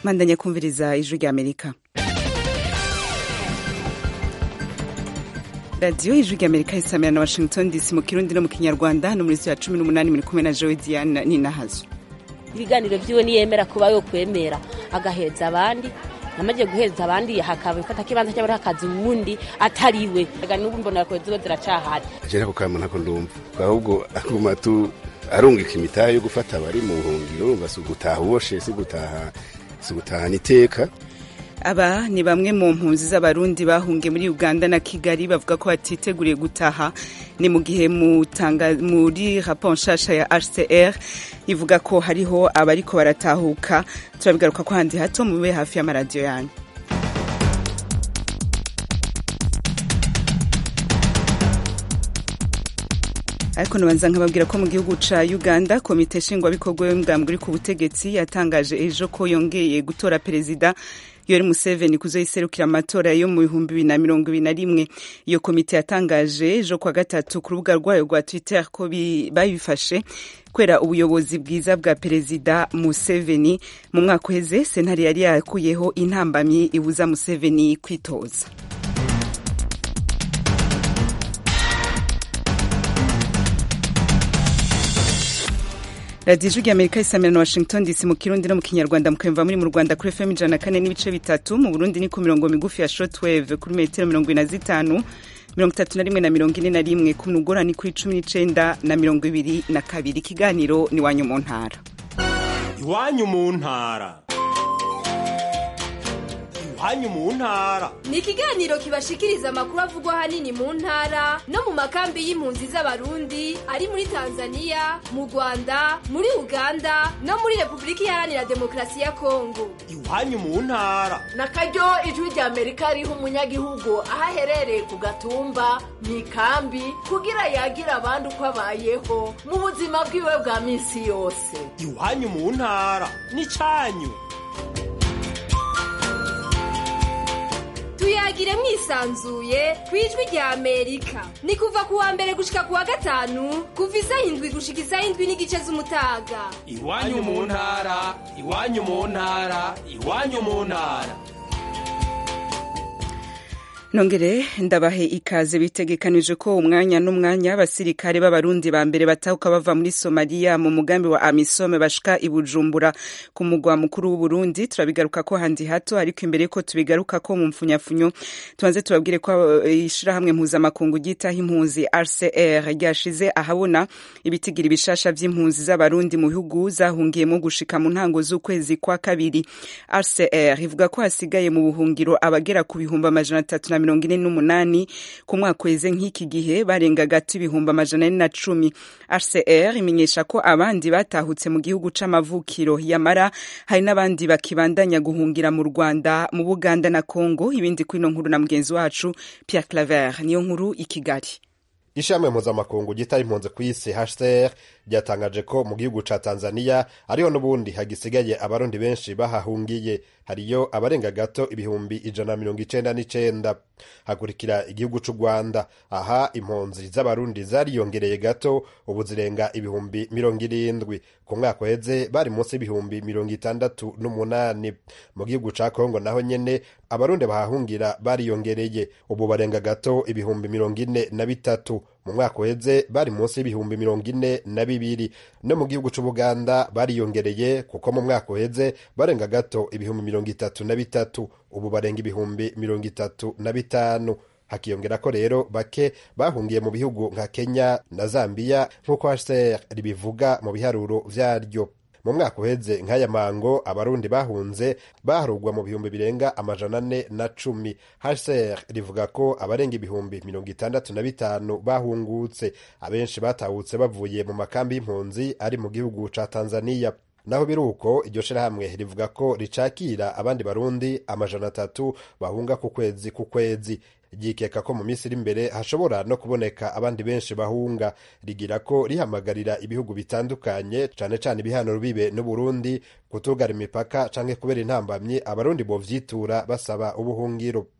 mandanya kumviriza ijwi rya amerika radiyo ijwi rya amerika isamira na washington dc mu kirundi no mu kinyarwanda no muri ya cumi n'umunani muri kumwe na jowe diane ninahazo ibiganiro vyiwe niyemera kuba yo kwemera agahereza abandi namaze guhereza abandi hakaba ifata kibanza cy'abari hakazi uwundi atariwe aga n'ubu mbona ko ziba ziracahari je nako kama ntako ndumva ahubwo aguma tu arungika imitahe yo gufata abari mu buhungiro basi gutaha uboshe si gutaha si gutahana iteka aba ni bamwe mu mpunzi z'abarundi bahungiye muri uganda na kigali bavuga ko batiteguriye gutaha ni mu gihe muri raporo nshasha ya hcr ivuga ko hariho abariko baratahuka turabigaruka ko handi hato mube hafi y'amaradiyo yanyu ariko nabanza nkababwira ko mu gihugu ca uganda komite nshingwabikorwa y'umugambwe uri ku butegetsi yatangaje ejo ko yongeye gutora perezida yoweri museveni kuzoyiserukira amatora yo mu bihumbi bibiri na mirongo ibiri na rimwe iyo komite yatangaje ejo kwa gatatu ku rubuga rwayo rwa twitter ko babifashe kubera ubuyobozi bwiza bwa perezida museveni mu mwaka uheze sentare yari yakuyeho intambamyi ibuza museveni kwitoza radiyo ijwi amerika isamira na washington dc mu kirundi no mu kinyarwanda mukayumva muri mu rwanda kuri fm ijana na kane n'ibice bitatu mu burundi ni ku mirongo migufi ya shortwave kuri metero mirongo ine na zitanu mirongo itatu na rimwe na mirongo ine na rimwe ku mugora ni kuri cumi n'icenda na mirongo ibiri na kabiri ikiganiro ni iwanyu mu ntara iwanyu mu ntara iwanyu mu ntara ni ikiganiro kibashikiriza amakuru avugwa ahanini mu ntara no mu makambi y'impunzi z'abarundi ari muri tanzania mu rwanda muri uganda no muri repubulika iharanira demokarasi ya kongo iwanyu mu ntara na karyo ijwi rya amerika riha umunyagihugu aho aherereye ku gatumba mu ikambi kugira yagira abandi uko abayeho mu buzima bwiwe bwa minsi yose iwanyu mu ntara ni cyanyu tuyagire mwisanzuye ku ijwi rya amerika ni kuva ku wa mbere gushika ku wa gatanu kuva isaha indwi gushika isaha indwi n'igice z'umutaga iwanyu mu ntara iwanyu mu ntara iwanyu mu ntara nongere ndabahe ikaze bitegekanije ko umwanya n'umwanya abasirikare b'abarundi ba mbere batahuka bava muri somaliya mu mugambi wa amisome bashika i bujumbura ku mugwa mukuru w'uburundi turabigaruka ko handi hato ariko imbere yuko tubigaruka ko mu mfunyafunyo tubanze tubabwire ko ishirahamwe mpuzamakungu ryitaho impunzi rcr ryashize ahabona ibitigira ibishasha vy'impunzi z'abarundi mu bihugu zahungiyemo gushika mu ntango z'ukwezi kwa kabiri rcr ivuga ko hasigaye mu buhungiro abagera ku bihumbi amajana atatu na mirongo ine n'umunani ku mwaka weze nk'iki gihe barenga gato ibihumbi amajana ane na cumi hcr imenyesha ko abandi batahutse mu gihugu c'amavukiro yamara hari n'abandi bakibandanya guhungira mu rwanda mu buganda na congo ibindi kwino nkuru na mugenzi wacu pierre claver niyo nkuru i kigali ishami mpuzamakungu ryitaye impunzi ku isi hcr ryatangaje ko mu gihugu ca tanzania ariho n'ubundi hagisigaye abarundi benshi bahahungiye hariyo abarenga gato ibihumbi ijana na mirongo icenda n'icenda hakurikira igihugu c'u rwanda aha impunzi z'abarundi zariyongereye gato ubu zirenga ibihumbi mirongo irindwi ku mwaka uheze bari munsi y'ibihumbi mirongo itandatu n'umunani mu gihugu ca kongo naho nyene abarundi bahahungira bariyongereye ubu barenga gato ibihumbi mirongo ine na bitatu mu mwaka uheze bari munsi y'ibihumbi mirongo ine na bibiri no mu gihugu c'ubuganda bariyongereye kuko mu mwaka uheze barenga gato ibihumbi mirongo itatu na bitatu ubu barenga ibihumbi mirongo itatu na bitanu hakiyongera ko rero bake bahungiye mu bihugu nka kenya na zambiya nk'uko hcr ribivuga mu biharuro vyaryo mu mwaka uheze nk'aya mango abarundi bahunze baharugwa mu bihumbi birenga amajana ane na cumi hcr rivuga ko abarenga ibihumbi mirongo itandatu na bitanu bahungutse abenshi batahutse bavuye mu makambi y'impunzi ari mu gihugu ca tanzaniya naho biri uko iryo shirahamwe rivuga ko ricakira abandi barundi amajana atatu bahunga ku kwezi ku kwezi ryikeka ko mu minsi iri imbere hashobora no kuboneka abandi benshi bahunga rigira ko rihamagarira ibihugu bitandukanye cane cane ibihano bibe n'uburundi kutugara imipaka canke kubera intambamyi abarundi bovyitura basaba ubuhungiro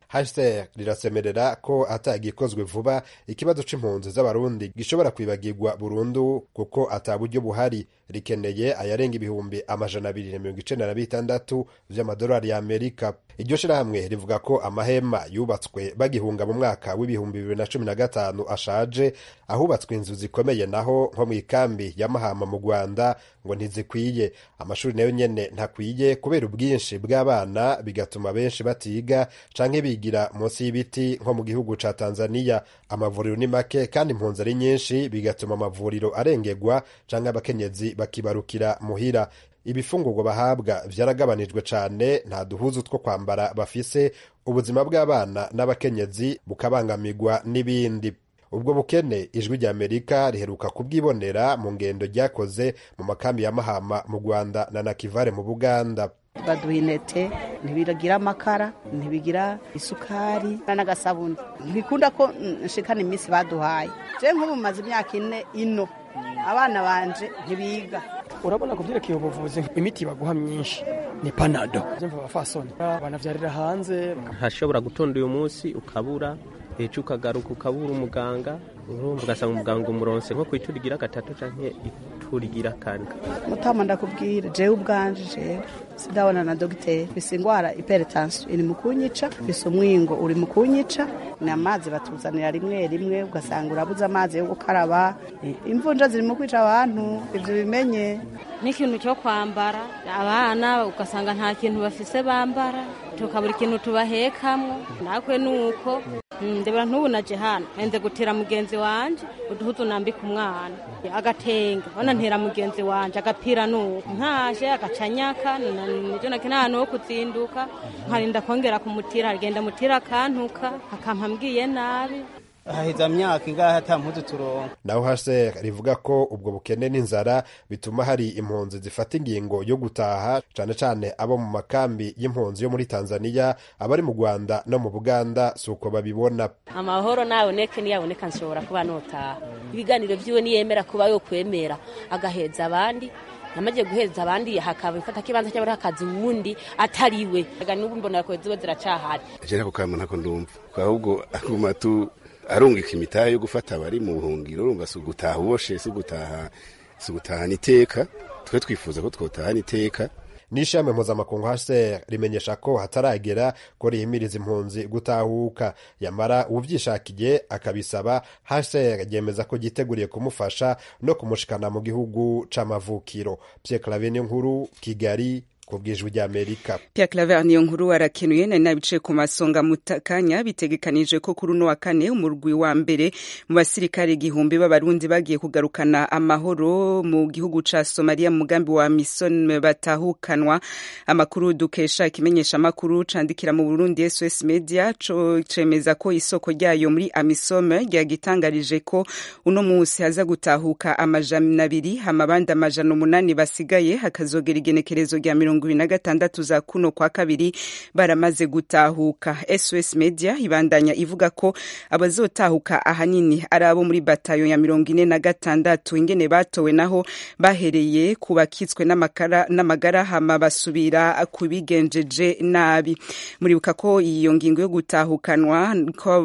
hcr rirasemerera ko atagikozwe vuba ikibazo c'impunzi z'abarundi gishobora kwibagirwa burundu kuko ata buryo buhari rikeneye ayarenga ibihumbi amajana abiri na mirongo icenda na bitandatu vy'amadolari ya amerika iryo shirahamwe rivuga ko amahema yubatswe bagihunga mu mwaka w'ibihumbi bibiri na cumi na gatanu ashaje ahubatswe inzu zikomeye naho nko mu ikambi ya mahama mu rwanda ngo ntizikwiye amashuri nayo nyene ntakwiye kubera ubwinshi bw'abana bigatuma benshi batiga canke bigira munsi y'ibiti nko mu gihugu ca tanzaniya amavuriro ni make kandi impunzi ari nyinshi bigatuma amavuriro arengerwa canke abakenyezi bakibarukira muhira ibifungurwa bahabwa vyaragabanijwe cane nta duhuzu two kwambara bafise ubuzima bw'abana n'abakenyezi bukabangamirwa n'ibindi ubwo bukene ijwi rya amerika riheruka kubwibonera mu ngendo ryakoze mu makambi ya mahama mu rwanda na nakivare mu buganda baduha intete ntibigira amakara ntibigira isukari n'agasabuni ntibikunda ko nshikana iminsi baduhaye je nk'ubu maze imyaka ine ino abana banje ntibiga urabona ku byerekeye ubuvuzi imiti baguha myinshi ni panado mva abafasoni banavyarira hanze hashobora gutonda uyu munsi ukabura ejo ukagaruka ukabura umuganga urumva ugasanga umuganga umuronse nko kwiturigira gatatu canke iturigira kane mutama ndakubwira jewe ubwanje jewe sidabona na dogiteri mfise ingwara hypertension iri mu kunyica mfise umwingo uri mu kunyica ni amazi batuzanira rimwe rimwe ugasanga urabuze amazi yo gukaraba imvunja ziri mu kwica abantu ivyo bimenye n'ikintu cyo kwambara abana ugasanga nta kintu bafise bambara tukabura ikintu tubahekamwo nakwe nuko ndebera ntubu naje hano nze gutera mugenzi wanje uduhuzu nambika umwana agatenge ona ntera mugenzi wanje agapira nuko ntaje agacanyaka nijo nake n'ahantu ho kuzinduka nkarinda kongera kumutira agenda mutira akantuka akampa mbwiye nabi haheza myaka ingahe ata mpuzu turonka naho hase rivuga ko ubwo bukene n'inzara bituma hari impunzi zifata ingingo yo gutaha cane cane abo mu makambi y'impunzi yo muri tanzaniya abari mu rwanda no mu buganda si uko babibona amahoro naboneke niyaboneka nshobora kuba notaha ibiganiro vyiwe niyemera kuba yo kwemera agaheza abandi namaze guheza abandi hakaba ifata kibanza cy'abari hakazi uwundi atariwe n'ubu mbona ko ziwe ziracahari je nako kamwe ntako ndumva ahubwo aguma tu arungika imitahe yo gufata abari mu buhungiro urumva si ugutaha uboshe si ugutaha si ugutahana iteka twe twifuza ko twotahana iteka n'ishami mpuzamakungu hcr rimenyesha ko hataragera ko rihimiriza impunzi gutahuka yamara uvyishakiye akabisaba hcr ryemeza ko ryiteguriye kumufasha no kumushikana mu gihugu c'amavukiro pierre clavine nkuru kigali kubwijwi rya Amerika Pierre Claver niyo nkuru arakenuye nari nabice ku masonga mutakanya bitegekanije ko kuri uno wa kane umurwi wa mbere mu basirikare igihumbi b'abarundi bagiye kugarukana amahoro mu gihugu ca Somalia mu mugambi wa Mission batahukanwa amakuru dukesha ikimenyesha amakuru candikira mu Burundi SOS Media co cemeza ko isoko ryayo muri Amisom ryagitangarije ko uno musi haza gutahuka amajana abiri amabandi amajana umunani basigaye hakazogera igenekerezo rya mirongo ibiri na gatandatu za kuno kwa kabiri baramaze gutahuka sos media ibandanya ivuga ko abazotahuka ahanini ari abo muri batayo ya mirongo ine na gatandatu ingene batowe naho bahereye ku bakitswe n'amagara hama basubira ku bigenjeje nabi muribuka ko iyo ngingo yo gutahukanwa ko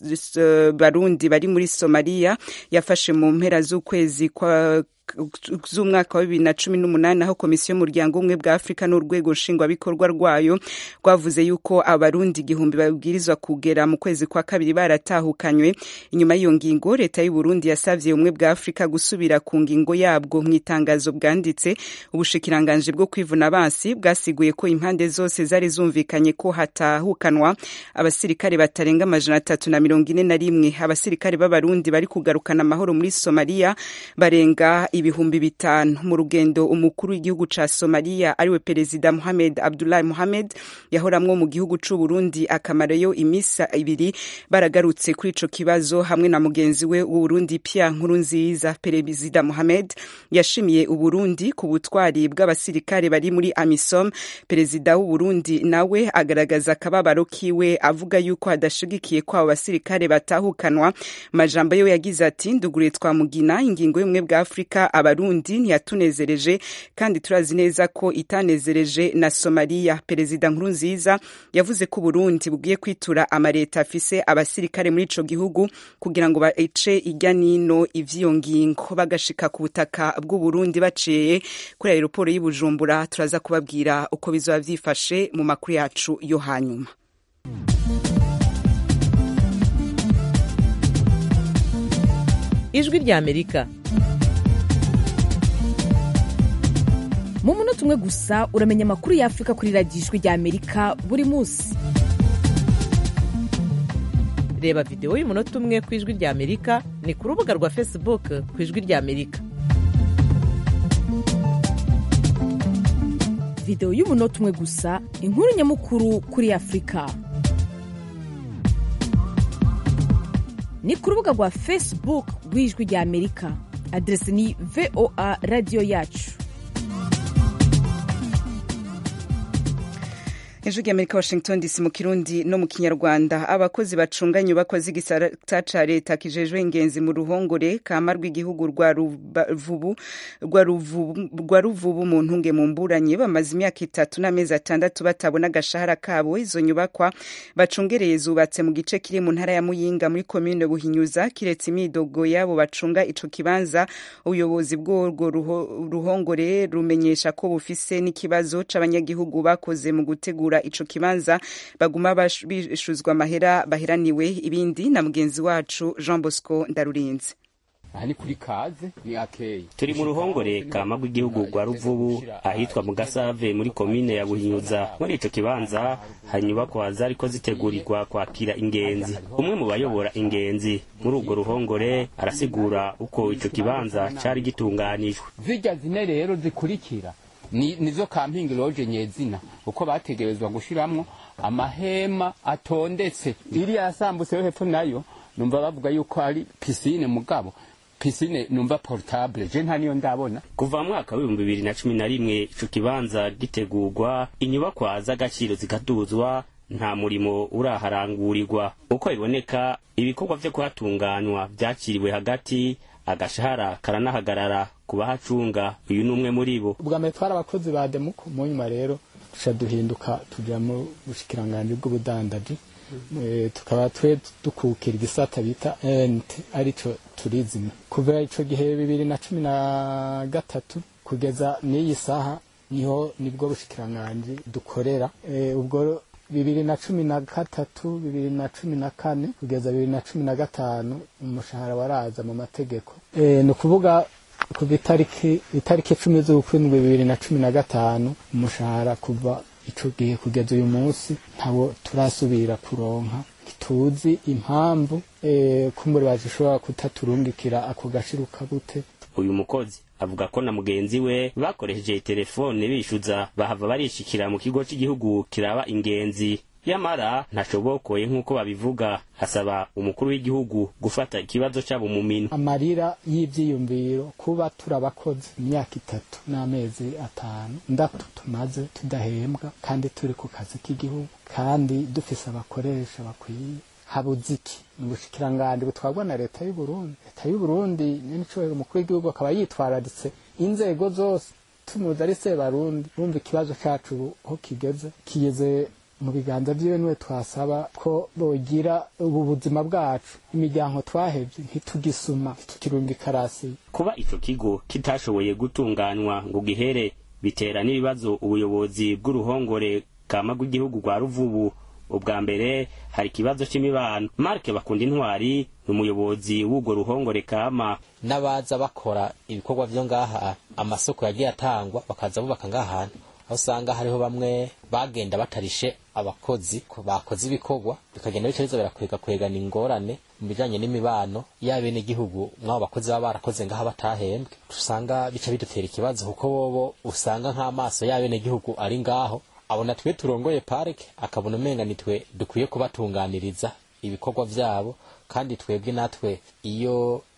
barundi bari muri somaliya yafashe mu mpera z'ukwezi kwa z'umwaka wa bibiri na cumi n'umunani aho komisiyo y'umuryango ubumwe bwa afurika n'urwego nshingwabikorwa rwayo rwavuze yuko abarundi igihumbi babwirizwa kugera mu kwezi kwa kabiri baratahukanywe inyuma y'iyo ngingo leta y'u Burundi yasavye ubumwe bwa afurika gusubira ku ngingo yabwo mu itangazo bwanditse ubushikiranganji bwo kwivuna abansi bwasiguye ko impande zose zari zumvikanye ko hatahukanwa abasirikare batarenga amajana atatu na mirongo ine na rimwe abasirikare b'abarundi bari kugarukana amahoro muri somaliya barenga ibihumbi bitanu mu rugendo umukuru w'igihugu ca Somalia ariwe perezida Mohamed Abdullahi Mohamed yahoramwo mu gihugu c'u Burundi akamarayo imisa ibiri baragarutse kuri ico kibazo hamwe na mugenzi we w'u Burundi Pierre Nkurunziza perezida Mohamed yashimiye u Burundi ku butwari bw'abasirikare bari muri AMISOM perezida w'u Burundi nawe agaragaza akababaro kiwe avuga yuko hadashigikiye ko abo basirikare batahukanwa majambo yo yagize ati ndugure twamugina ingingo y'umwe bwa Afrika bashika abarundi ntiyatunezereje kandi turazi neza ko itanezereje na somaliya perezida nkurunziza yavuze ko uburundi bugiye kwitura amareta afise abasirikare muri ico gihugu kugira ngo bace irya nino ivy'iyo ngingo bagashika ku butaka bw'uburundi baciye kuri aeroporo y'ubujumbura turaza kubabwira uko bizoba vyifashe mu makuru yacu yo hanyuma ijwi rya amerika mu munota umwe gusa uramenya amakuru y'afurika kuri radiyo ijwi rya amerika buri munsi reba videwo y'umunota umwe ku ijwi rya amerika ni ku rubuga rwa facebook ku ijwi rya amerika videwo y'umunota umwe gusa inkuru nyamukuru kuri afurika ni ku rubuga rwa facebook rw'ijwi rya amerika aderesi ni voa radiyo yacu ijwi rya amerika washington dc mu kirundi no mu kinyarwanda abakozi bacunga inyubakwa z'igisata ca leta kijejwe ingenzi mu ruhongore kama rw'igihugu rwa ruvubu rwa ruvubu mu ntunge mu mburanye bamaze imyaka itatu n'amezi atandatu batabona agashahara kabo izo nyubakwa bacungereye zubatse mu gice kiri mu ntara ya muyinga muri komine buhinyuza kiretse imidogo yabo bacunga ico kibanza ubuyobozi bw'urwo ruhongore rumenyesha ko bufise n'ikibazo c'abanyagihugu bakoze mu gutegura ico kibanza baguma bishuzwa amahera baheraniwe ibindi na mugenzi wacu Jean Bosco Ndarurinze aha ni kuri kaze ni akeye turi mu ruhongore kama rw'igihugu rwa ruvubu ahitwa mu gasave muri komine ya buhinyuza muri ico kibanza hari inyubakwa zariko zitegurirwa kwakira ingenzi umwe mu bayobora ingenzi muri urwo ruhongore arasigura uko ico kibanza cari gitunganijwe zirya zine rero zikurikira ni nizo kampingi loje nyezina uko bategerezwa gushiramwo amahema atondetse iriya yasambutse yo hepfo nayo numva bavuga yuko ari pisine mugabo pisine numva portable je nta niyo ndabona kuva mu mwaka w'ibihumbi bibiri na cumi na rimwe ico kibanza gitegurwa inyubakwa z'agaciro zikaduzwa nta murimo uraharangurirwa uko biboneka ibikorwa vyo kuhatunganywa vyakiriwe hagati agashahara karanahagarara ku bahacunga uyu ni umwe muri bo ubwa mbere twari abakozi ba demuko mu nyuma rero duca duhinduka tuja mu bushikiranganji bw'ubudandaji tukaba twe dukukira igisata bita ent arico turizime kuva ico gihe bibiri na cumi na gatatu kugeza n'iyi saha niho nibwo bushikiranganji dukorera ubwo bibiri na cumi na gatatu bibiri na cumi na kane kugeza bibiri na cumi na gatanu umushahara waraza mu mategeko ni ukuvuga kuva itariki itariki icumi z'ukwindwi bibiri na cumi na gatanu umushahara kuva ico gihe kugeza uyu munsi ntawo turasubira kuronka ntituzi impamvu kumbure bazishobora kutaturungikira ako gashiruka gute uyu mukozi avuga ko na mugenzi we bakoresheje telefone bishyuza bahava barishikira mu kigo cy'igihugu kiraba ingenzi yamara ntashobokoye nk'uko babivuga asaba umukuru w'igihugu gufata ikibazo cyabo mu minwe amarira y'ibyiyumviro kuba turabakoze imyaka itatu n'amezi atanu ndatu tumaze tudahembwa kandi turi ku kazi k'igihugu kandi dufise abakoresha bakwiye habuze iki ni ubushikiranganji butwarwa na leta y'u Burundi leta y'u Burundi nyene icubahiro umukuru w'igihugu akaba yitwararitse inzego zose tumuzi ari sebarundi bumva ikibazo cacu ubu aho kigeze kigeze mu biganza vyiwe niwe twasaba ko bogira ubu buzima bwacu imiryango twahevye ntitugisuma ntitukirundi karasi kuba ico kigo kitashoboye gutunganywa ngo gihere bitera n'ibibazo ubuyobozi bw'uruhongore kama rw'igihugu rwa ruvubu ubwa mbere hari ikibazo c'imibano marke bakunda intwari ni umuyobozi w'urwo ruhongore kama n'abaza bakora ibikorwa vyo ngaha amasoko yagiye atangwa bakaza bubaka ngahantu aho usanga hariho bamwe bagenda batarishe abakozi bakoze ibikorwa bikagenda bica biza birakwega kwegana ingorane mu bijanye n'imibano y'abenegihugu mw'abo bakozi baba barakoze ngaha batahembwe usanga bica bidutera ikibazo kuko bobo usanga nk'amaso y'abenegihugu ari ngaho abona twe turongoye parike akabona umenga nitwe dukwiye kubatunganiriza ibikorwa vyabo kandi twebwe natwe iyo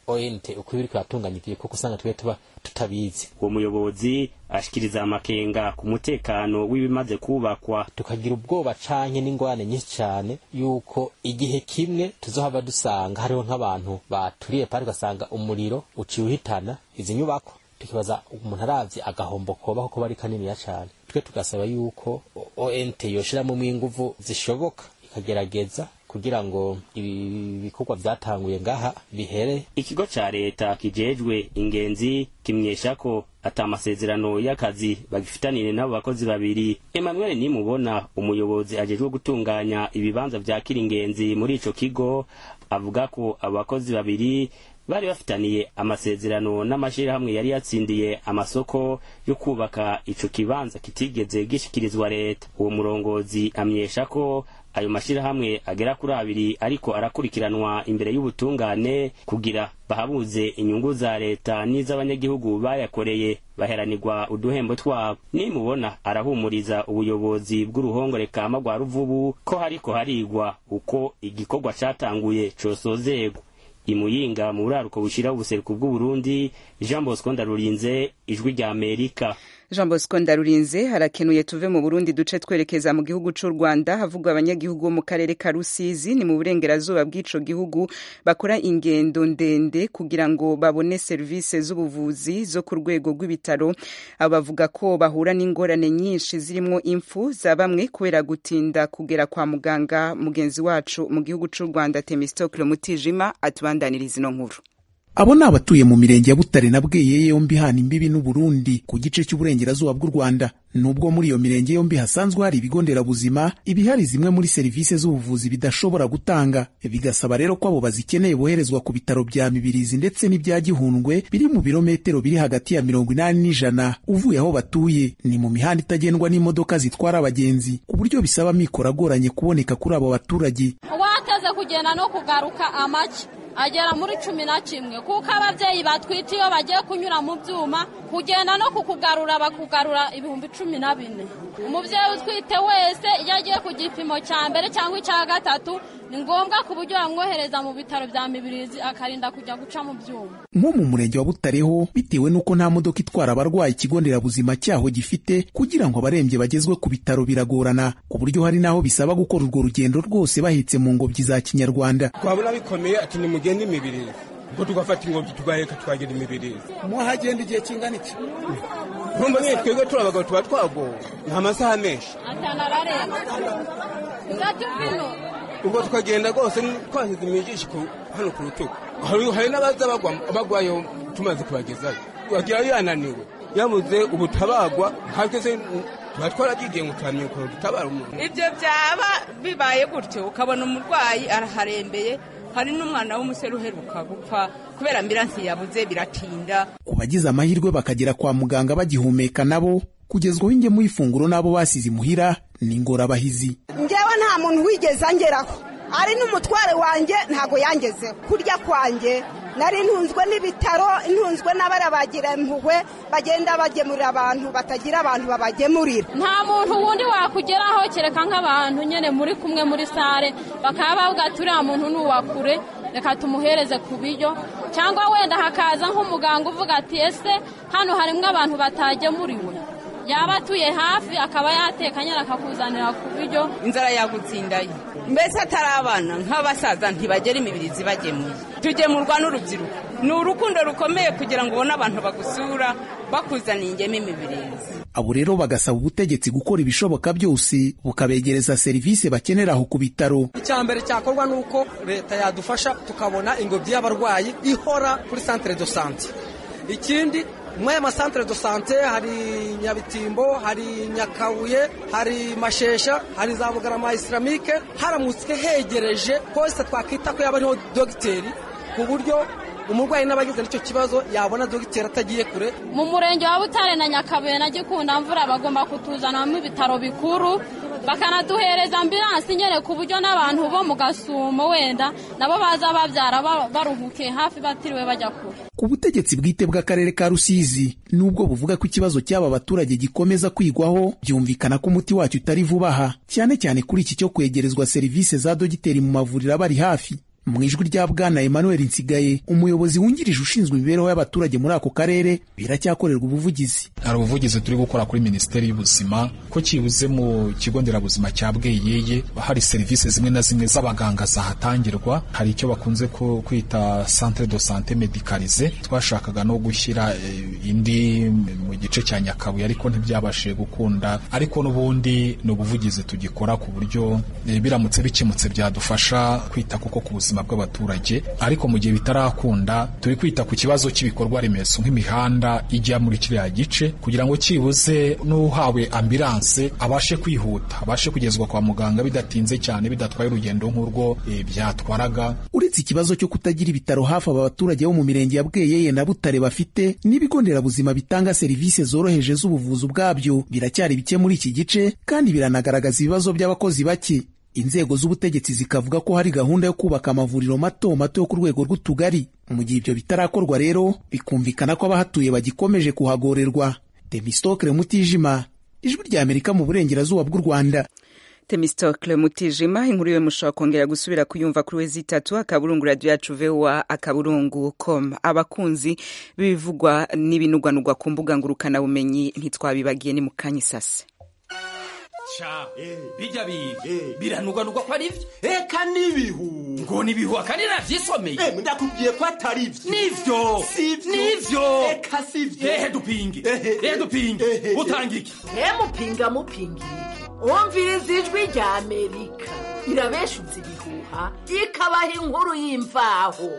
ONT uko biri kuratunganya ivyo kuko usanga twe tuba tutabizi uwo muyobozi ashikiriza amakenga ku mutekano w'ibimaze kubakwa tukagira ubwoba canke n'ingwane nyinshi cane yuko igihe kimwe tuzohava dusanga hariho nk'abantu baturiye pari ugasanga umuriro uciye uhitana izi nyubako tukibaza umuntu aravye agahombo koba kuko bari kaniniya cane twe tugasaba yuko ONT yoshiramwo inguvu zishoboka ikagerageza kugira ngo ibi bikorwa vyatanguye ngaha bihere ikigo ca leta kijejwe ingenzi kimenyesha ko ata amasezerano y'akazi bagifitanire n'abo bakozi babiri emmanuel nimubona umuyobozi ajejwe gutunganya ibibanza vyakira ingenzi muri ico kigo avuga ko abo bakozi babiri bari bafitaniye amasezerano n'amashirahamwe yari yatsindiye amasoko yo kubaka ico kibanza kitigeze gishikirizwa leta uwo murongozi amenyesha ko ayo mashirahamwe agera kuri abiri ariko arakurikiranwa imbere y'ubutungane kugira bahabuze inyungu za leta n'iz'abanyagihugu bayakoreye baheranirwa uduhembo twabo nimubona arahumuriza ubuyobozi bw'uruhongore kama rwa ruvubu ko hariko harigwa uko igikorwa catanguye cosozegwa imuyinga mu buraruko bushira ubuseruko bw'uburundi jean bosco ndarurinze ijwi rya amerika jean bosco ndarurinze harakenuye tuve mu burundi duce twerekeza mu gihugu c'u rwanda havugwa abanyagihugu bo mu karere ka rusizi ni mu burengerazuba bw'ico gihugu bakora ingendo ndende kugira ngo babone serivisi z'ubuvuzi zo ku rwego rw'ibitaro abo bavuga ko bahura n'ingorane nyinshi zirimwo impfu za bamwe kubera gutinda kugera kwa muganga mugenzi wacu mu gihugu c'u rwanda temistokle mutijima atubandaniriza ino nkuru abo ni abatuye mu mirenge ya butare na bweye yombi hana imbibi n'uburundi ku gice cy'uburengerazuba bw'u rwanda nubwo muri iyo mirenge yombi hasanzwe hari ibigo nderabuzima ibihari zimwe muri serivisi z'ubuvuzi bidashobora gutanga bigasaba rero ko abo bazikeneye boherezwa ku bitaro bya mibirizi ndetse n'ibya gihundwe biri mu birometero biri hagati ya mirongo inani n'ijana uvuye aho batuye ni mu mihanda itagendwa n'imodoka zitwara abagenzi ku buryo bisaba amikoro agoranye kuboneka kuri abo baturage wateze kugenda no kugaruka amaki agera muri cumi na kimwe kuko ababyeyi batwite iyo bagiye kunyura mu byuma kugenda no kukugarura bakugarura ibihumbi cumi na bine umubyeyi utwite wese iyo agiye ku gipimo cya mbere cyangwa icya gatatu ni ngombwa ku buryo bamwohereza mu bitaro bya mibirizi akarinda kujya guca mu byuma nko mu murenge wa butareho bitewe n'uko nta modoka itwara abarwayi ikigo nderabuzima cyaho gifite kugira ngo abarembye bagezwe ku bitaro biragorana ku buryo hari n'aho bisaba gukora urwo rugendo rwose bahetse mu ngobyi za kinyarwanda twabona bikomeye ati nimugende imibirizi ubwo tugafata ingobyi tugaheka tukagera imibirizi muhagenda igihe kingana iki urumva nyine twebwe turi abagabo tuba twagowe ni amasaha menshi atanu ararenga itatu bino ubwo tukagenda rwose twashyize imijisho hano ku rutugu hari n'abaza bagwayo tumaze kubagezayo bagira yananiwe yabuze ubutabagwa natwe se tuba twaragiye ngo tuhamye ukuntu dutabara umuntu ibyo byaba bibaye gutyo ukabona umurwayi araharembeye hari n'umwana w'umusore uheruka gupfa kubera ambiransi yabuze biratinda ku bagize amahirwe bakagera kwa muganga bagihumeka nabo kugezwaho ingemu y'ifunguro n'abo basize imuhira ni ingorabahizi ngewe nta muntu wigeze angeraho ari n'umutware wanjye ntabwo yangezeho kurya kwanjye nari ntunzwe n'ibitaro ntunzwe n'abarabagira impuhwe bagenda bagemurira abantu batagira abantu babagemurira nta muntu wundi wakugeraho kereka nk'abantu nyine muri kumwe muri sare bakaba bavuga ati uriya muntu ni uwakure reka tumuhereze ku biryo cyangwa wenda hakaza nk'umuganga uvuga ati ese hano harimo abantu batagemuriwe yaba atuye hafi akaba yatekanye akakuzanira ku biryo inzara yagutsindaye mbese atari abana nk'abasaza ntibagera imibiri zibagemuye tugemurwa n'urubyiruko ni urukundo rukomeye kugira ngo ubone abantu bagusura bakuzaniye ingeme imibirizi abo rero bagasaba ubutegetsi gukora ibishoboka byose bukabegereza serivisi bakenera aho ku bitaro icya mbere cyakorwa ni uko leta yadufasha tukabona ingobyi y'abarwayi ihora kuri santere do sante ikindi muri aya masantere do sante hari nyabitimbo hari nyakabuye hari mashesha hari za bugarama isilamike haramutse hegereje hose twakwita ko yaba ariho dogiteri ku buryo umurwayi n'abagize n'icyo kibazo yabona dogiteri atagiye kure mu murenge wa butare na nyakabuye na gikunda mvura bagomba kutuzanamo ibitaro bikuru bakanaduhereza ambiransi nyine ku buryo n'abantu bo mu gasumo wenda nabo baza babyara baruhukiye hafi batiriwe bajya kure ku butegetsi bwite bw'akarere ka rusizi nubwo buvuga ko ikibazo cy'aba baturage gikomeza kwigwaho byumvikana ko umuti wacyo utari vuba aha cyane cyane kuri iki cyo kwegerezwa serivisi za dogiteri mu mavuriro abari hafi mu ijwi rya bwana emmanuel nsigaye umuyobozi wungirije ushinzwe imibereho y'abaturage muri ako karere biracyakorerwa ubuvugizi hari ubuvugizi turi gukora kuri minisiteri y'ubuzima ko kibuze mu kigo nderabuzima cya bweyeye hari serivisi zimwe na zimwe z'abaganga zahatangirwa hari icyo bakunze kwita centre de sante medicalize twashakaga no gushyira indi mu gice cya nyakabuye ariko ntibyabashije gukunda ariko n'ubundi ni ubuvugizi tugikora ku buryo biramutse bikemutse byadufasha kwita kuko ku buzima bw'abaturage ariko mu gihe bitarakunda turi kwita ku kibazo cy'ibikorwa remezo nk'imihanda ijya muri kiriya gice kugira ngo cyibuze n'uhawe ambilanse abashe kwihuta abashe kugezwa kwa muganga bidatinze cyane bidatwaye urugendo nk'urwo e, byatwaraga uretse ikibazo cyo kutagira ibitaro hafi aba baturage bo mu mirenge ya bweyeye na butare bafite n'ibigo nderabuzima bitanga serivisi zoroheje z'ubuvuzi ubwabyo biracyari bike muri iki gice kandi biranagaragaza ibibazo by'abakozi bake inzego z'ubutegetsi zikavuga ko hari gahunda yo kubaka amavuriro mato mato yo ku rwego rw'utugari mu gihe ibyo bitarakorwa rero bikumvikana ko abahatuye bagikomeje kuhagorerwa demistokle mutijima ijwi rya amerika mu burengerazuba bw'u rwanda temistokle mutijima inkuru yo mushobora kongera gusubira kuyumva kuri wezi itatu akaburungu radiyo yacu voa akaburungu com abakunzi b'ibivugwa n'ibinugwanugwa ku mbuga ngurukanabumenyi ntitwabibagiye ni mu kanya isase ca bijya biga biranugwanugwa ko ari byo eka n'ibihu ngo n'ibihu akandi navyisomeye ndakubwiye ko atari byo nivyo nivyo eka sivyo ehe dupinge ehe dupinge utanga iki mupinga mupinga iki umviriza ijwi rya amerika irabeshuza ibihuha ikabaha inkuru y'imvaho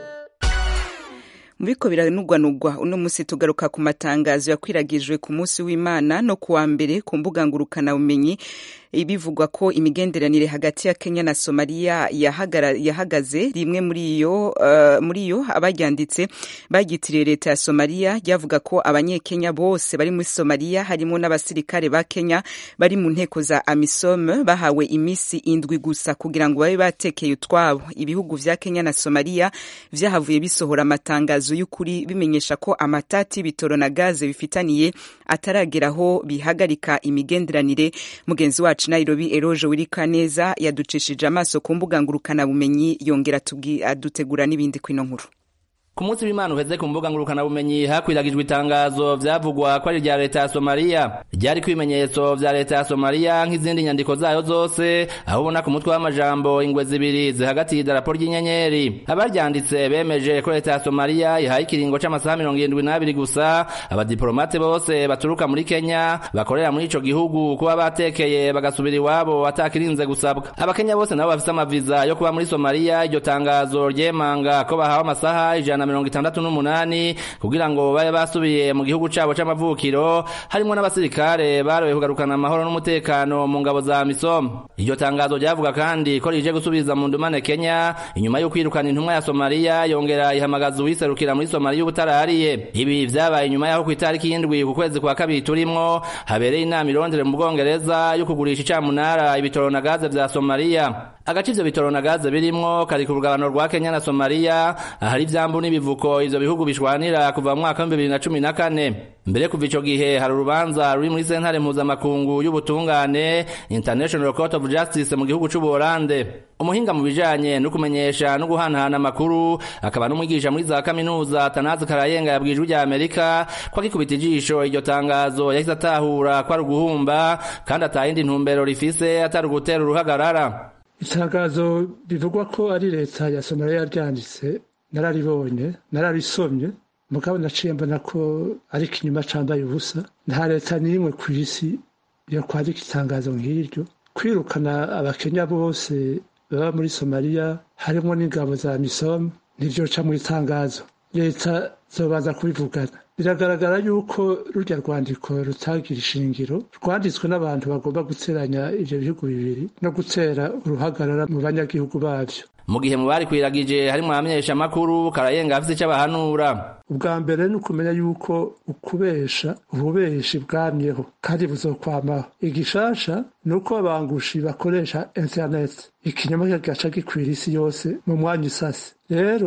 mubiko biranugwanugwa uno musi tugaruka ku matangazo yakwiragijwe ku munsi w'imana no kuwa mbere ku mbuga ngurukanabumenyi bivugwa ko imigenderanire hagati ya Kenya na Somalia yahagaze rimwe muri iyo uh, muri iyo abaryanditse bagitiriye leta ya Somalia ryavuga ko abanyekenya bose bari muri Somalia harimo n'abasirikare ba Kenya bari mu nteko za AMISOM bahawe imisi indwi gusa kugira ngo babe batekeye utwabo ibihugu vya Kenya na Somalia vyahavuye bisohora amatangazo y'ukuri bimenyesha ko amatati y'ibitoro na gaze bifitaniye atarageraho bihagarika imigenderanire mugenzi wacu Nairobi Eroje Wirikaneza yaducishije amaso ku mbuga ngurukanabumenyi yongera adutegura n'ibindi kwino nkuru ku munsi w'imana uheze ku mbuga ngurukanabumenyi hakwiragijwe itangazo vyavugwa ko ari rya leta ya somaliya ryari ibimenyetso vya leta ya somaliya nk'izindi nyandiko zayo zose aho ubona ku mutwe w'amajambo ingwe zibiri zihagatiye idarapo ry'inyenyeri abaryanditse bemeje ko leta ya somaliya ihaye ikiringo c'amasaha mirongo irindwi n'abiri gusa abadiplomate bose baturuka muri kenya bakorera muri ico gihugu kuba batekeye bagasubira iwabo atakirinze gusabwa abakenya bose nabo bafise amaviza yo kuba muri somaliya iryo tangazo ryemanga ko bahawe amasaha ijana mirongo itandatu n'umunani kugira ngo babe basubiye mu gihugu cabo c'amavukiro harimwo n'abasirikare baroye kugarukana amahoro n'umutekano mu ngabo za misom iryo tangazo ryavuga kandi ko rije gusubiza mu ndumane kenya inyuma yo kwirukana intumwa ya somaliya yongera ihamagaza uwiserukira muri somaliya ubutarariye ibi vyabaye inyuma yaho ku itariki y'indwi ku kwezi kwa kabiri turimwo habereye inama irondere mu bwongereza yo kugurisha icamunara ibitoro na gaze vya somaliya agace ivyo bitoro na gaze birimwo kari ku rugabano rwa kenya na somaliya ahari ivyambu n'ibivuko ivyo bihugu bishwanira kuva mu mwaka w'ibihumbi bibiri na cumi na kane mbere kuva ico gihe hari urubanza ruri muri sentare mpuzamakungu y'ubutungane international court of justice mu gihugu c'ubuholande umuhinga mu bijanye no kumenyesha no guhanahana amakuru akaba n'umwigisha muri za kaminuza tanazi karayenga yabwijwe rya amerika ko akikubita ijisho iryo tangazo yahise atahura ko ari uguhumba kandi atayindi ntumbero rifise atari ugutera uruhagarara itangazo bivugwa ko ari leta ya somaliya yaryanditse nararibonye nararisomye mugabo naciye mbona ko ari ikinyuma cambaye ubusa nta leta n'imwe ku isi yo kwandika itangazo nk'iryo kwirukana abakenya bose baba muri somaliya harimo n'ingabo za misom ntivyoca mu itangazo leta zobanza kubivugana biragaragara yuko rurya rwandiko rutagira ishingiro rwanditswe n'abantu bagomba guteranya ivyo bihugu bibiri no gutera uruhagarara mu banyagihugu bavyo mu gihe mu bari kwiragije harimwo abamenyesha amakuru karayenga afise ico abahanura ubwa mbere ni ukumenya yuko ukubesha ububeshi bwamyeho kandi buzokwamaho igishasha ni uko abangushi bakoresha internet ikinyoma kigaca gikwira isi yose mu mwanya isase rero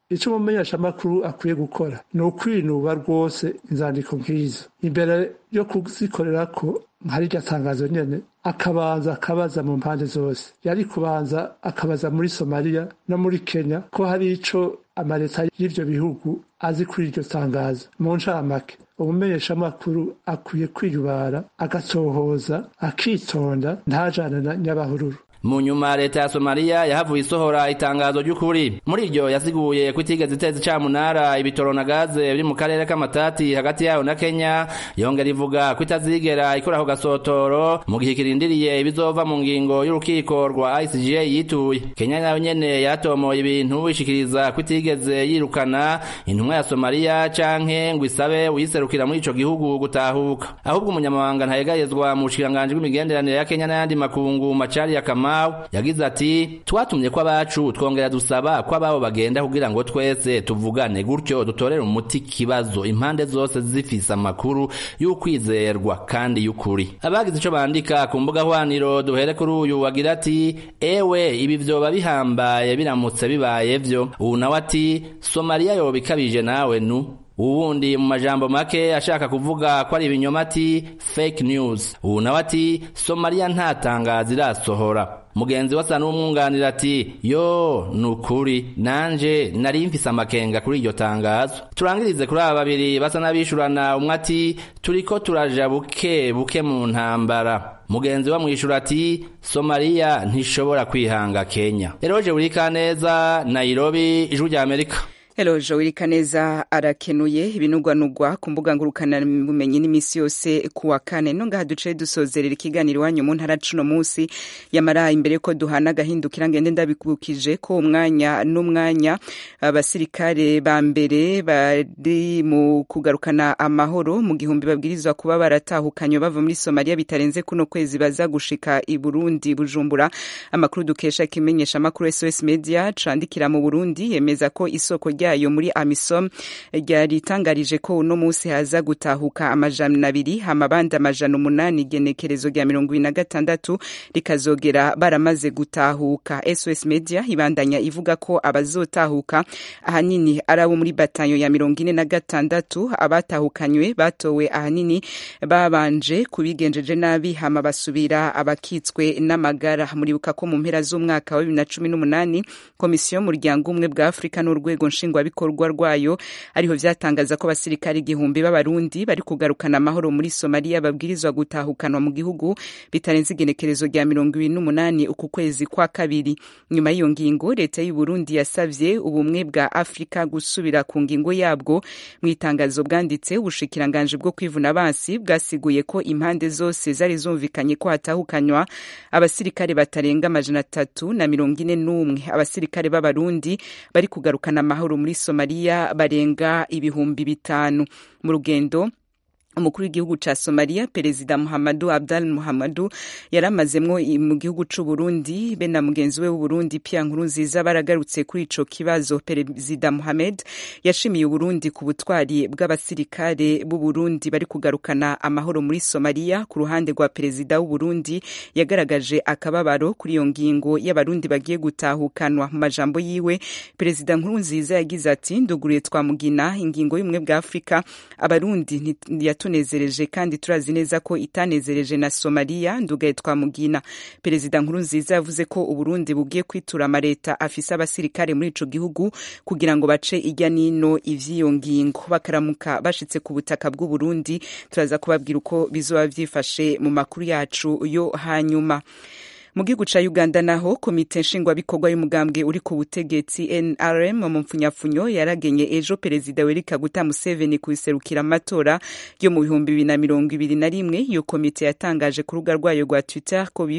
icyo umumenyeshamakuru akwiye gukora ni ukwinuba rwose inzandiko nk'izo imbere yo kuzikorera ko hari iryo tangazo nyene akabanza akabaza mu mpande zose yari kubanza akabaza muri somaliya no muri kenya ko hari ico amaleta y'ivyo bihugu azi kuri iryo tangazo mu ncamake umumenyeshamakuru akwiye kwiyubara agasohoza akitonda ntajane na nyabahururu mu nyuma leta ya somaliya yahavuye isohora itangazo ry'ukuri muri iryo yasiguye ko itigeze iteza icamunara ibitoro na gaze biri mu karere k'amatati hagati yayo na kenya yongera ivuga ko itazigera ikora ako gasotoro mu gihe kirindiriye ibizova mu ngingo y'urukiko rwa icga yituye kenya nayo nyene yaratomoye ibintu ishikiriza ko itigeze yirukana intumwa ya somaliya canke ngo isabe uyiserukira muri ico gihugu gutahuka ahubwo umunyamabanga ntayegayezwa mu bushikiranganji bw'imigenderanire ya kenya n'ayandi makungu macari ya kama yagize ati twatumye ko abacu twongera dusaba ko ababo bagenda kugira ngo twese tuvugane gutyo dutorere umuti kibazo impande zose zifise amakuru y'ukwizerwa kandi y'ukuri abagize ico bandika ku mbuga hwaniro duhere kuri uyu wagira ati ewe ibi vyoba bihambaye biramutse bibaye vyo ubu nawe ati somaliya yoba ikabije nawe nu uwundi mu majambo make ashaka kuvuga ko ari ibinyoma ati fake news ubu nawe ati somaliya nta tangazo irasohora mugenzi we asa n'umwunganira ati yo ni ukuri nanje nari mfise amakenga kuri iryo tangazo turangirize kuri aba babiri basa n'abishurana umwe ati turiko turaja buke buke mu ntambara mugenzi we amwishura ati somaliya ntishobora kwihanga kenya eroje burikaneza nairobi ijwi rya amerika Hello Joel Kaneza arakenuye ibinugwanugwa ku mbuga ngurukana bumenyi n'imisi yose kuwa kane no ngaha duce dusozerera ikiganiro wanyu mu ntara cuno munsi yamara imbere ko duhana gahindukira ngende ndabikukije ko umwanya n'umwanya abasirikare ba mbere bari mu kugarukana amahoro mu gihumbi babwirizwa kuba baratahukanywe bava muri Somalia bitarenze kuno kwezi baza gushika i Burundi Bujumbura amakuru dukesha kimenyesha amakuru SOS Media candikira mu Burundi yemeza ko isoko rya ryayo muri amisom ryaritangarije ko uno munsi haza gutahuka amajana abiri amabandi amajana umunani igenekerezo rya mirongo ibiri na gatandatu rikazogera baramaze gutahuka sos media ibandanya ivuga ko abazotahuka ahanini ari abo muri batayo ya mirongo ine na gatandatu abatahukanywe batowe ahanini babanje kubigenjeje nabi hama basubira abakitswe n'amagara muribuka ko mu mpera z'umwaka wa bibiri na cumi n'umunani komisiyo y'umuryango umwe bwa afurika n'urwego nshingwabikorwa rwayo ariho vyatangaza ko abasirikare igihumbi b'abarundi bari kugarukana amahoro muri somaliya babwirizwa gutahukanwa mu gihugu bitarenze igenekerezo rya mirongo ibiri n'umunani uku kwezi kwa kabiri nyuma y'iyo ngingo leta y'u burundi yasavye ubumwe bwa afurika gusubira ku ngingo yabwo mu itangazo bwanditse ubushikiranganji bwo kwivuna abansi bwasiguye ko impande zose zari zumvikanye ko hatahukanywa abasirikare batarenga amajana atatu na mirongo ine n'umwe abasirikare b'abarundi bari kugarukana amahoro muri somaliya barenga ibihumbi bitanu mu rugendo umukuru w'igihugu ca Somalia perezida Muhammadu Abdal Muhammadu yaramazemwo mu gihugu c'u Burundi be na mugenzi we w'Uburundi Pierre Nkurunziza baragarutse kuri ico kibazo perezida Mohamed yashimiye Uburundi ku butwari bw'abasirikare b'u Burundi bari kugarukana amahoro muri Somalia ku ruhande rwa perezida w'u Burundi yagaragaje akababaro kuri iyo ngingo y'abarundi bagiye gutahukanwa mu majambo yiwe perezida Nkurunziza yagize ati nduguriye twamugina ingingo y'umwe bwa Afrika abarundi yatunezereje kandi turazi neza ko itanezereje na Somalia ndugaye twamugina perezida Nkurunziza yavuze ko Uburundi bugiye kwitura amareta afise abasirikare muri ico gihugu kugira ngo bace ijya nino ivy'iyo ngingo bakaramuka bashitse ku butaka bw'u Burundi turaza kubabwira uko bizoba vyifashe mu makuru yacu yo hanyuma mu gihugu ca uganda naho komite nshingwabikorwa y'umugambwe uri ku butegetsi nrm mu mpfunyapfunyo yaragenye ejo perezida werika guta museveni kubiserukira amatora yo mu bihumbi bibiri na mirongo ibiri na rimwe iyo komite yatangaje ku rubuga rwayo rwa twitter ko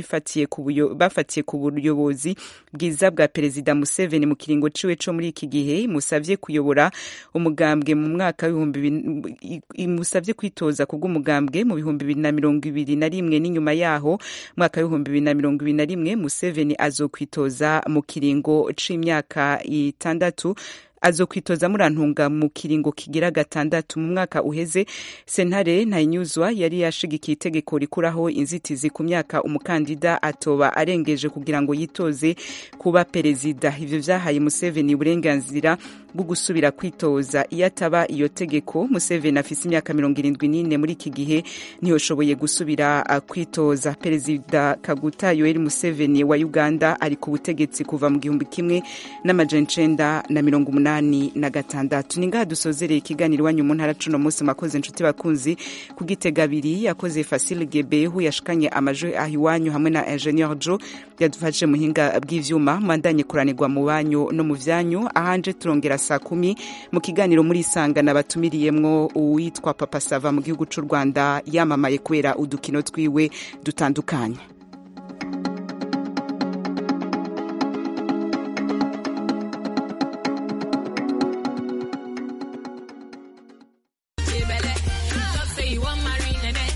bafatiye ku buyobozi bwiza bwa perezida museveni mu kiringo ciwe co muri iki gihe musavye kuyobora umugambwe mu mwaka w'ibihumbi musavye kwitoza ku bw'umugambwe mu bihumbi bibiri na mirongo ibiri na rimwe n'inyuma yaho mwaka w'ibihumbi bibiri na mirongo ibiri na rimwe museveni azokwitoza mu kiringo c'imyaka itandatu azokwitoza murantunga mu kiringo kigira gatandatu mu mwaka uheze sentare ntayinyuzwa yari yashigikiye itegeko rikuraho inzitizi ku myaka umukandida atoba arengeje kugira ngo yitoze kuba perezida ivyo vyahaye museveni uburenganzira bwo gusubira kwitoza iyo ataba iyo tegeko museveni afise imyaka mirongo irindwi n'ine muri iki gihe ntiyoshoboye gusubira uh, kwitoza perezida kaguta yoweri museveni wa uganda ari ku butegetsi kuva mu gihumbi kimwe n'amajana icenda na mirongo umunani na gatandatu ni ngaha dusozereye ikiganiro iwanyu mu ntara cuno munsi makoze inshuti bakunzi ku gitega abiri yakoze fasile gebehu yashikanye amajwi aho iwanyu hamwe na ingenieur jo yadufashije muhinga bw'ivyuma mwandanye kuranirwa mu banyu no mu vyanyu ahanje turongera saa kumi mu kiganiro muri isangana batumiriyemwo uwitwa papa sava mu gihugu c'u rwanda yamamaye kubera udukino twiwe dutandukanye